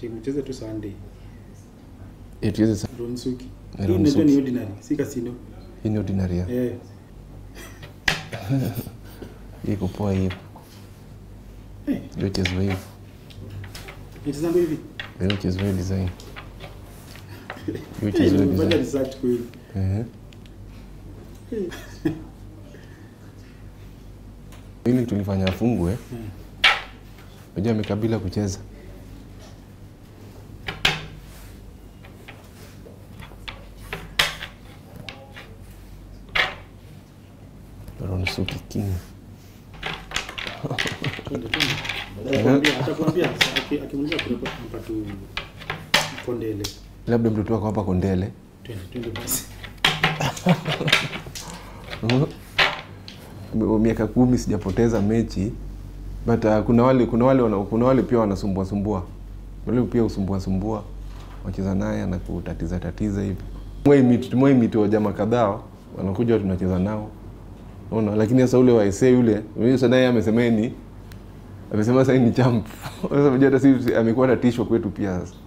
timu cheze tu Sunday. Eh, tucheze sa- Ronsuki. Hii Ronsuki. inaitwa ni ordinary, si casino. hii ni ordinary ya. Eh. Hii iko poa hivi. Eh, Ndio chezwa hivi. nitazama hivi. Ndio chezwa hivi design. Ndio chezwa hivi Nimefanya design. research kweli. Eh. Ili tulifanya afungwe. Mm. Unajua amekabila kucheza. Ronsuki King. Twende, twende. Atakwambia, atakwambia aki- akimuuliza kutoka hapa tu Kondele. Labda mtoto wako hapa Kondele. Twende, twende basi. Mhm. miaka kumi sijapoteza mechi but uh, kuna wale kuna wale wana, kuna wale pia wanasumbua sumbua wale pia usumbua sumbua wacheza naye na kutatiza tatiza hivi mwai miti wa jamaa kadhaa wanakuja tunacheza nao Unaona, lakini sasa ule wa SA yule yule sasa naye amesema yeye ni amesema sasa yeye ni champ sasa unajua hata sisi amekuwa tatishwa kwetu pia sasa